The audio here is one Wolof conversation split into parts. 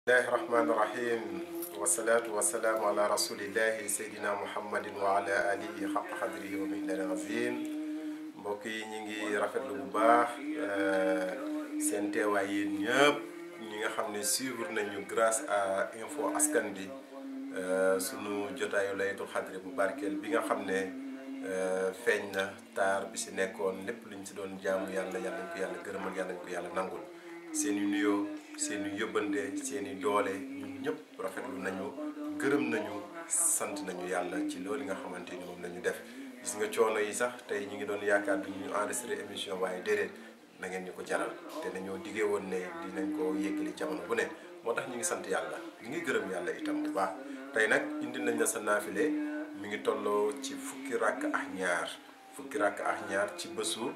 bismillahi rahmaani rahim wasalaatu wasalaamu ala rasulillahi seydina muhammadin wa ala alihi xaq xadrihi wa miqdaari azim mbokk yi ñi ngi rafetlu bu baax seen teewaay yéen ñëpp ñi nga xam ne suivre nañu grâce à info askan bi sunu jotaayu laylatul xadri bu barkeel bi nga xam ne feeñ na taar bi si nekkoon lépp luñ si doon jaamu yàlla yàlla nañ ko yàlla gërëmal yàlla nañ ko yàlla nangul seen i nuyoo seen i yóbbante seen i doole ñun ñëpp rafetlu nañu gërëm nañu sant nañu yàlla ci loolu nga xamante ni moom la ñu def gis nga coono yi sax tey ñu ngi doon yaakaar du ñu enregistré émission waaye déedéet na ngeen ñu ko jaral te dañoo diggee woon ne dinañ ko yëggali jamono bu ne moo tax ñu ngi sant yàlla ñu ngi gërëm yàlla itam bu baax tey nag indi nañ la sa naafile mi ngi tolloo ci fukki rakk ak ñaar fukki rakk ak ñaar ci bésu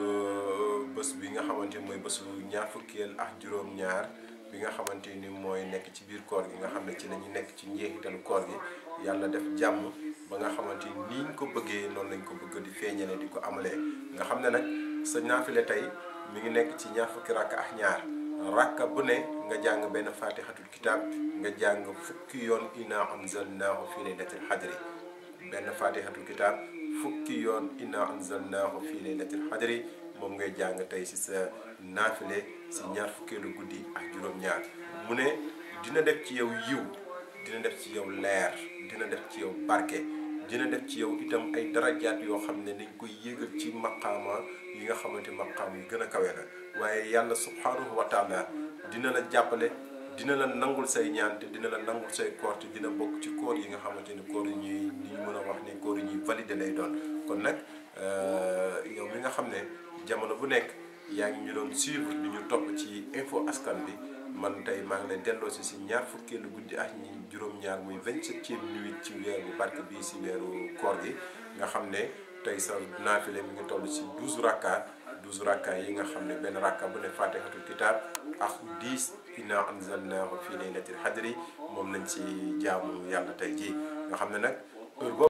bés bi nga xamante ni mooy bésu ñaar fukkeel ak juróom-ñaar bi nga xamante ni mooy nekk ci biir koor gi nga xam ne ci la ñu nekk ci njeexitalu koor gi yàlla def jàmm ba nga xamante ni niñ ko bëggee noonu lañ ko bëgg di feeñale di ko amalee nga xam ne nag sa naafile tey mi ngi nekk ci ñaar fukki rakk ak ñaar rakka bu ne nga jàng benn faatixatul kitaab nga jàng fukki yoon inna anzalnaahu fi laylatil xadri benn faatixatul kitaab fukki yoon inna anzalnaahu fi laylatil xadri moom ngay jàng tey si sa naafile si ñaar fukkeelu guddi ak juróom-ñaar mu ne dina def ci yow yiw dina def ci yow leer dina def ci yow barke dina def ci yow itam ay darajaat yoo xam ne dañ koy yéegal ci maqaama yi nga xamante maqaam yi gën a kawe la waaye yàlla subhanahu wa taala dina la jàppale dina la nangul say ñaan te dina la nangul say koor te dina bokk ci koor yi nga xamante ni koor yi ñuy li ñu mën a wax ne koor yi ñuy validé lay doon kon nag yow mi nga xam ne jamono bu nekk yaa ngi ñu doon suivre bi ñu topp ci info askan bi man tey maa ngi lay delloo si si ñaar fukkeelu guddi ak ñi juróom-ñaar muy vingt-septième nuit ci weeru barke bii si weeru koor gi nga xam ne tey sa naafile mi ngi toll si douze rakka douze rakka yi nga xam ne benn rakka bu ne fatihatul kitab ak dix inna anzalnaahu fi laylatil xadri moom lañ ci jaamu yàlla tey jii nga xam ne nag heure